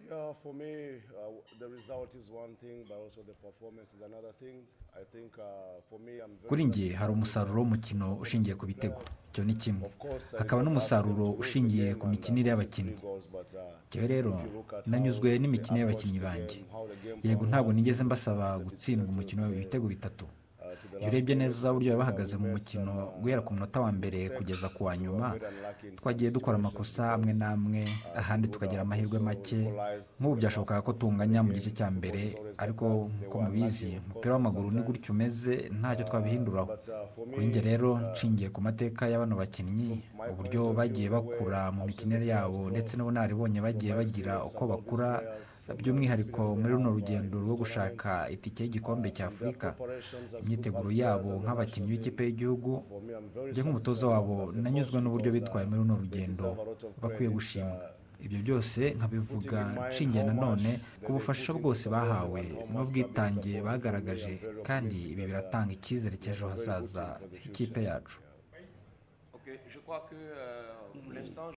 Yeah, for me, uh, the result is one thing, but also the performance is another thing. I think uh, for me, I'm very kuri njye satisfied hari with umusaruro w'umukino ushingiye ku bitego icyo ni kimwe Of course, I hakaba know n'umusaruro that's the ushingiye game ku and mikinire that's the y'abakinnyi three goals, but, uh, njyewe rero if you look at nanyuzwe how they n'imikinire y'abakinnyi approached the banjye game, how the game yego plan ntabwo was, nigeze uh, mbasaba the gutsindwa difficulty umukino of the- ibitego bitatu uh, to the iyo last minute, urebye neza uburyo bari uh, bahagaze we mu made mukino some, uh, guhera ku munota wa mbere mistakes kugeza ku wa we were nyuma very unlucky in some twagiye dukora situations amakosa because, amwe n'amwe uh, ahandi we tukagira would amahirwe also make equalize nk'ubu in the byashobokaga last ko minute of the tunganya mu game. gice cya Football mbere is always like ariko that. They nk'uko were mubizi unlucky, of umupira course, w'amaguru ni sometimes. gutyo umeze ntacyo Uh, twabihinduraho but, uh, for kuri njye me, rero uh, nshingiye ku mateka y'abano bakinnyi my uburyo point of view, bagiye the way bakura I've mu seen the mikinire players yabo grow, ndetse n'ubunararibonye from bagiye my bagira experience uko about these bakura players, from the by'umwiruko experience they muri runo have uh, in rugendo these rwo tournaments, gushaka itike y'igikombe uh, cya in their afurika preparations as good imyiteguro as players yabo as the national team. nk'abakinnyi b'ikipe y'igihugu For me, I'm very njye nk'umutoza satisfied wabo as, as a coach nanyuzwe n'uburyo because uh, bitwaye muri runo they rugendo deserve a lot of bakwiye credit. gushimwa Uh, ibyo byose putting nkabivuga in mind nshingiye how much nanone ku that they bufasha put into bwose the role bahawe and how much they're being n'ubwitange supported. For me, bagaragaje I'm very kandi optimistic ibi that uh, biratanga icyizere we have cy'ejo a very good hazaza team for the h'ikipe future. yacu Ok, je crois que euh, pour l'instant,